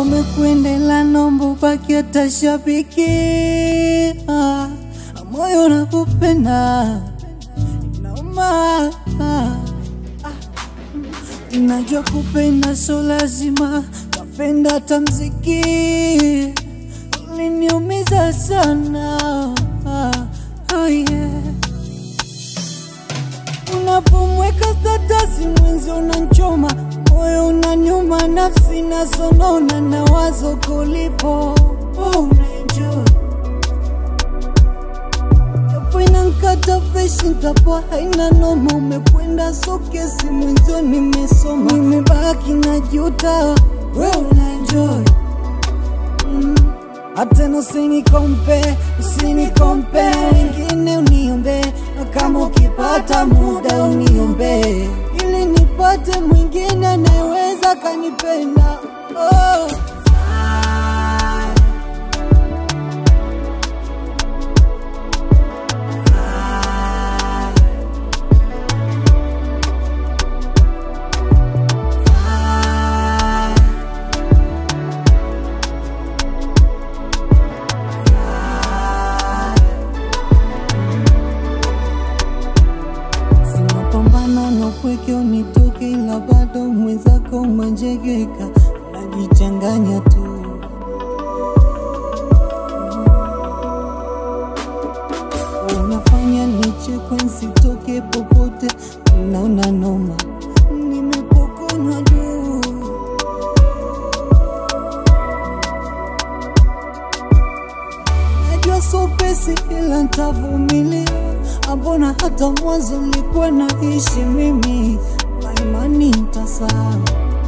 umekwendela nombo baki hata shabiki ah, moyo nakupenda inauma ah, najua kupenda so lazima kapenda hata mziki uliniumiza sana ah, oh yeah. Unapomweka statasi mwenzi unanchoma moyo unanyuma, nafsi nasonona na wazo kulipo oh, unaenjoy japo inankata freshi ntapoa haina noma, umekwenda sokesi mwenzio nimesoma, nimebaki na juta we unaenjoy mm. Atena usinikompe, usinikompe wengine uniombe, na kama ukipata muda uniombe, ili nipate mwingine anayeweza kanipenda oh. Sinapambana na upweke unitoke, ila bado mwenzako umenjegeka, unajichanganya tu. Unafanya nichekwe nsitoke popote, naona noma, nimepokonywa juu Najua so pesi ila ntavumilia, ambona hata mwanzo nilikuwa naishi mimi na imani ntasahau,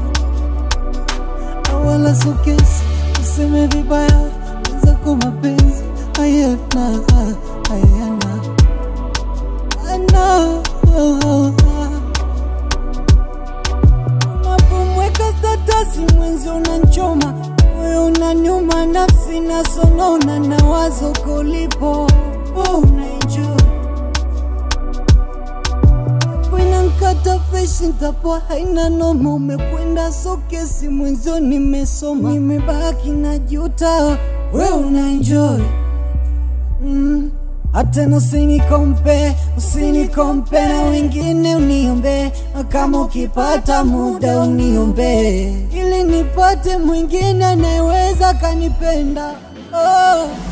wala so kesi useme vibaya wenzako mapenzi hayana hayana ana Unapomweka statasi mwenzi unanchoma, moyo unanyuma, nafsi nasonona na wazo kulipo oh, unaenjoy inankata freshi ntapoa haina noma, umekwenda sokesi mwenzio nimesoma, nimebaki na juta we unaenjoy mm. Atena usinikompe, usinikompe na wengine uniombe, na kama ukipata muda uniombe, ili nipate mwingine anayeweza kanipenda oh.